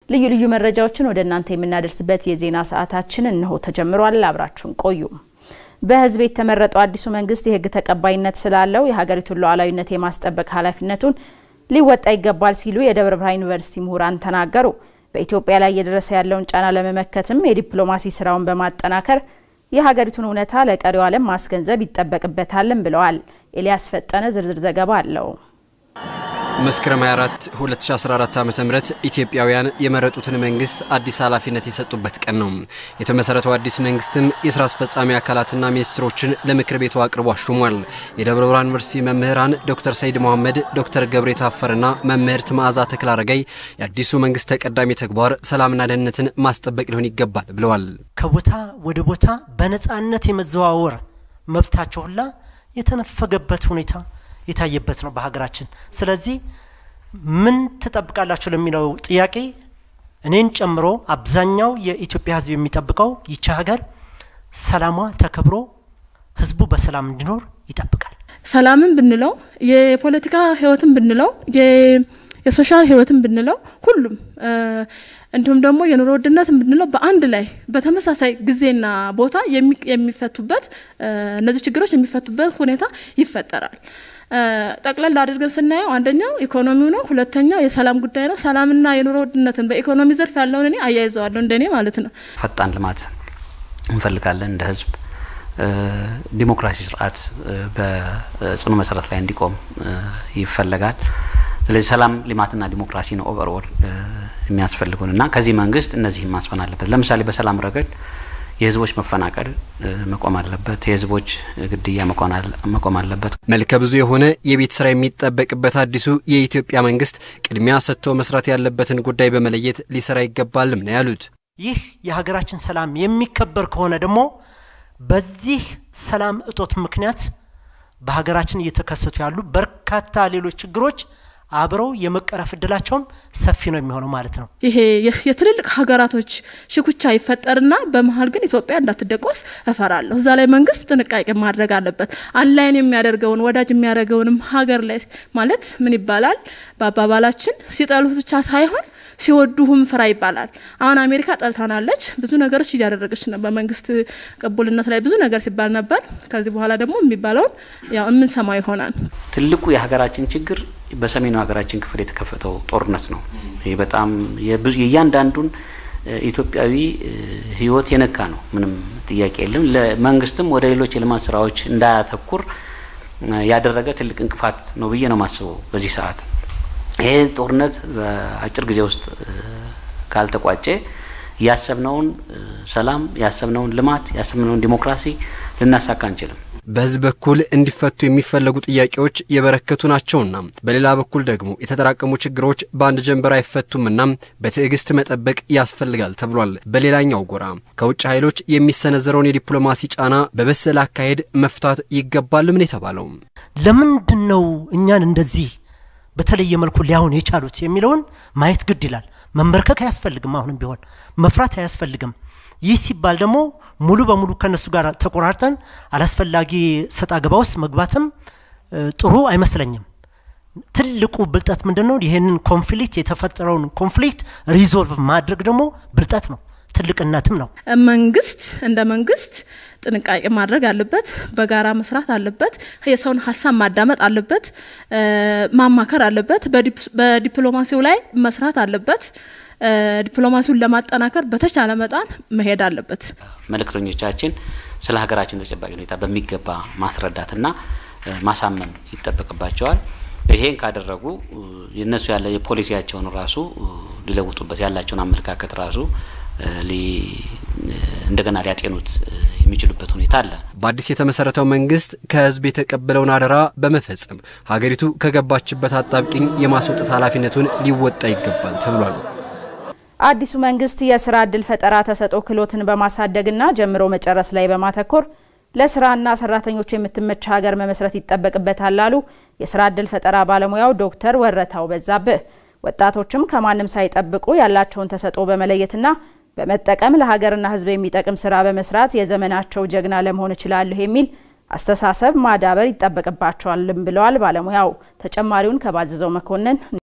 ልዩ ልዩ መረጃዎችን ወደ እናንተ የምናደርስበት የዜና ሰዓታችን እነሆ ተጀምሯል። አብራችሁን ቆዩ። በህዝብ የተመረጠው አዲሱ መንግስት የህግ ተቀባይነት ስላለው የሀገሪቱን ሉዓላዊነት የማስጠበቅ ኃላፊነቱን ሊወጣ ይገባል ሲሉ የደብረ ብርሃን ዩኒቨርሲቲ ምሁራን ተናገሩ። በኢትዮጵያ ላይ እየደረሰ ያለውን ጫና ለመመከትም የዲፕሎማሲ ስራውን በማጠናከር የሀገሪቱን እውነታ ለቀሪው ዓለም ማስገንዘብ ይጠበቅበታልም ብለዋል። ኤልያስ ፈጠነ ዝርዝር ዘገባ አለው። መስከረም 24 2014 ዓ ም ኢትዮጵያውያን የመረጡትን መንግስት አዲስ ኃላፊነት የሰጡበት ቀን ነው። የተመሰረተው አዲስ መንግስትም የስራ አስፈጻሚ አካላትና ሚኒስትሮችን ለምክር ቤቱ አቅርቦ አሹሟል። የደብረ ብርሃን ዩኒቨርሲቲ መምህራን ዶክተር ሰይድ መሐመድ፣ ዶክተር ገብሬ ታፈርና መምህርት መዓዛ ተክለ አረጋይ የአዲሱ መንግስት ተቀዳሚ ተግባር ሰላምና ደህንነትን ማስጠበቅ ሊሆን ይገባል ብለዋል። ከቦታ ወደ ቦታ በነፃነት የመዘዋወር መብታቸው ሁላ የተነፈገበት ሁኔታ የታየበት ነው በሀገራችን። ስለዚህ ምን ትጠብቃላችሁ ለሚለው ጥያቄ እኔን ጨምሮ አብዛኛው የኢትዮጵያ ሕዝብ የሚጠብቀው ይቺ ሀገር ሰላሟ ተከብሮ ሕዝቡ በሰላም እንዲኖር ይጠብቃል። ሰላምን ብንለው የፖለቲካ ህይወትን ብንለው የሶሻል ህይወትን ብንለው ሁሉም እንዲሁም ደግሞ የኑሮ ውድነትን ብንለው በአንድ ላይ በተመሳሳይ ጊዜና ቦታ የሚፈቱበት እነዚህ ችግሮች የሚፈቱበት ሁኔታ ይፈጠራል። ጠቅለል አድርገን ስናየው አንደኛው ኢኮኖሚው ነው። ሁለተኛው የሰላም ጉዳይ ነው። ሰላምና የኑሮ ውድነትን በኢኮኖሚ ዘርፍ ያለውን እኔ አያይዘዋለሁ እንደኔ ማለት ነው። ፈጣን ልማት እንፈልጋለን እንደ ህዝብ። ዲሞክራሲ ስርዓት በጽኑ መሰረት ላይ እንዲቆም ይፈለጋል። ስለዚህ ሰላም፣ ልማትና ዲሞክራሲ ነው ኦቨርኦል የሚያስፈልጉን እና ከዚህ መንግስት እነዚህም ማስፈን አለበት። ለምሳሌ በሰላም ረገድ የህዝቦች መፈናቀል መቆም አለበት። የህዝቦች ግድያ መቆም አለበት። መልከ ብዙ የሆነ የቤት ስራ የሚጠበቅበት አዲሱ የኢትዮጵያ መንግስት ቅድሚያ ሰጥቶ መስራት ያለበትን ጉዳይ በመለየት ሊሰራ ይገባልም ነው ያሉት። ይህ የሀገራችን ሰላም የሚከበር ከሆነ ደግሞ በዚህ ሰላም እጦት ምክንያት በሀገራችን እየተከሰቱ ያሉ በርካታ ሌሎች ችግሮች አብረው የመቀረፍ እድላቸውም ሰፊ ነው የሚሆነው ማለት ነው። ይሄ የትልልቅ ሀገራቶች ሽኩቻ ይፈጠርና በመሀል ግን ኢትዮጵያ እንዳትደቆስ እፈራለሁ። እዛ ላይ መንግስት ጥንቃቄ ማድረግ አለበት። አንላይን የሚያደርገውን ወዳጅ የሚያደርገውን ሀገር ላይ ማለት ምን ይባላል በአባባላችን ሲጠሉት ብቻ ሳይሆን ሲወዱሁም ፍራ ይባላል። አሁን አሜሪካ ጠልታናለች፣ ብዙ ነገሮች እያደረገች ነው። በመንግስት ቅቡልነት ላይ ብዙ ነገር ሲባል ነበር። ከዚህ በኋላ ደግሞ የሚባለውን ያው የምንሰማው ይሆናል። ትልቁ የሀገራችን ችግር በሰሜኑ ሀገራችን ክፍል የተከፈተው ጦርነት ነው። ይህ በጣም የእያንዳንዱን ኢትዮጵያዊ ሕይወት የነካ ነው። ምንም ጥያቄ የለም። ለመንግስትም ወደ ሌሎች የልማት ስራዎች እንዳያተኩር ያደረገ ትልቅ እንቅፋት ነው ብዬ ነው የማስበው በዚህ ሰዓት ይሄ ጦርነት በአጭር ጊዜ ውስጥ ካልተቋጨ ያሰብነውን ሰላም፣ ያሰብነውን ልማት፣ ያሰብነውን ዲሞክራሲ ልናሳካ አንችልም። በህዝብ በኩል እንዲፈቱ የሚፈለጉ ጥያቄዎች የበረከቱ ናቸውና በሌላ በኩል ደግሞ የተጠራቀሙ ችግሮች በአንድ ጀንበር አይፈቱምና በትዕግስት መጠበቅ ያስፈልጋል ተብሏል። በሌላኛው ጎራ ከውጭ ኃይሎች የሚሰነዘረውን የዲፕሎማሲ ጫና በበሰለ አካሄድ መፍታት ይገባል ምን የተባለው ለምንድን ነው እኛን እንደዚህ በተለየ መልኩ ሊያሁን የቻሉት የሚለውን ማየት ግድ ይላል። መንበርከክ አያስፈልግም። አሁንም ቢሆን መፍራት አያስፈልግም። ይህ ሲባል ደግሞ ሙሉ በሙሉ ከነሱ ጋር ተቆራርጠን አላስፈላጊ ሰጣ ገባ ውስጥ መግባትም ጥሩ አይመስለኝም። ትልቁ ብልጠት ምንድን ነው? ይህንን ኮንፍሊክት የተፈጠረውን ኮንፍሊክት ሪዞልቭ ማድረግ ደግሞ ብልጠት ነው፣ ትልቅነትም ነው። መንግስት እንደ መንግስት ጥንቃቄ ማድረግ አለበት። በጋራ መስራት አለበት። የሰውን ሀሳብ ማዳመጥ አለበት። ማማከር አለበት። በዲፕሎማሲው ላይ መስራት አለበት። ዲፕሎማሲውን ለማጠናከር በተቻለ መጠን መሄድ አለበት። መልእክተኞቻችን ስለ ሀገራችን ተጨባጭ ሁኔታ በሚገባ ማስረዳትና ማሳመን ይጠበቅባቸዋል። ይሄን ካደረጉ የነሱ ያለ የፖሊሲያቸውን ራሱ ሊለውጡበት ያላቸውን አመለካከት ራሱ እንደገና ሊያጤኑት የሚችሉበት ሁኔታ አለ። በአዲስ የተመሰረተው መንግስት ከህዝብ የተቀበለውን አደራ በመፈጸም ሀገሪቱ ከገባችበት አጣብቂኝ የማስወጣት ኃላፊነቱን ሊወጣ ይገባል ተብሏል። አዲሱ መንግስት የስራ እድል ፈጠራ ተሰጥኦ ክህሎትን በማሳደግና ጀምሮ መጨረስ ላይ በማተኮር ለስራና ሰራተኞች የምትመች ሀገር መመስረት ይጠበቅበታል አሉ የስራ እድል ፈጠራ ባለሙያው ዶክተር ወረታው በዛብህ። ወጣቶችም ከማንም ሳይጠብቁ ያላቸውን ተሰጥኦ በመለየትና በመጠቀም ለሀገርና ህዝብ የሚጠቅም ስራ በመስራት የዘመናቸው ጀግና ለመሆን እችላለሁ የሚል አስተሳሰብ ማዳበር ይጠበቅባቸዋልም ብለዋል ባለሙያው። ተጨማሪውን ከባዝዘው መኮንን